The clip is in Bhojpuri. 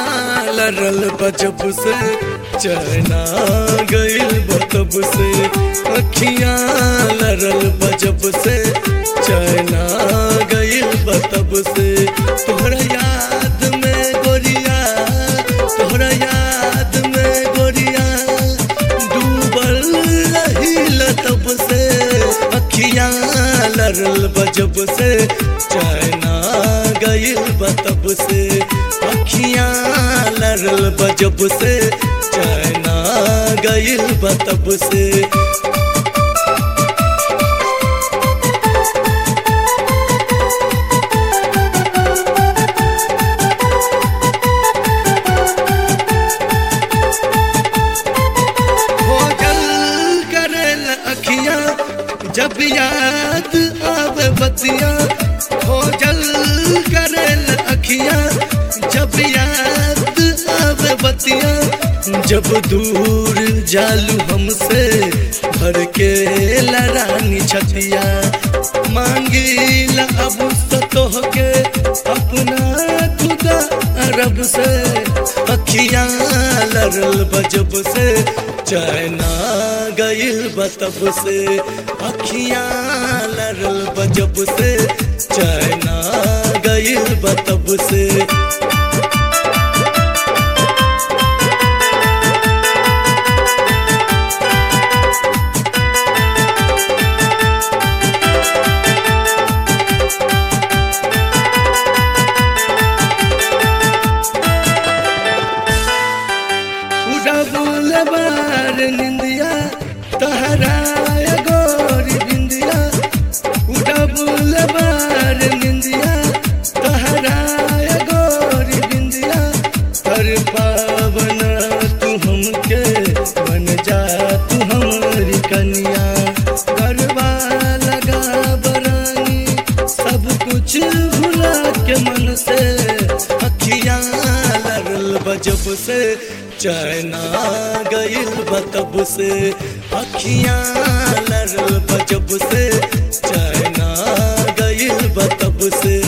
लड़ल बजब से चैना गइल बतब से अखियां लड़ल बजब से चैना गइल बतब से तोहरा याद में गोरिया तोहरा याद में गोरिया डूबल रही तब से अखियां लड़ल बजब से चैना गइल बतब से अखियां लड़ल बजब से चैना गइल बतब से खोजल करल अखिया जब याद आवे बतिया खोजल करल अखिया जब याद आवे बतिया जब दूर जालू हमसे भर के लरानी छतिया मांगी अब सतोह के अपना खुदा अरब से अखियां लड़ल बजब से चैना गइल बतब से अखियां लड़ल बजब से चैना गइल बतब से उड़बुल बार निंदिया तहराय गोरी बिंदिया उड़बुल बार निंदिया तहराय गोरी बिंदिया हर पावन तू हमके बन जा तू हमारी कन्या गरबा लगा बरानी सब कुछ भुला के मन से अखियां लड़ल बजब से चैना गइल बतब से अखियां लड़ल बजब से चैना गइल बतब से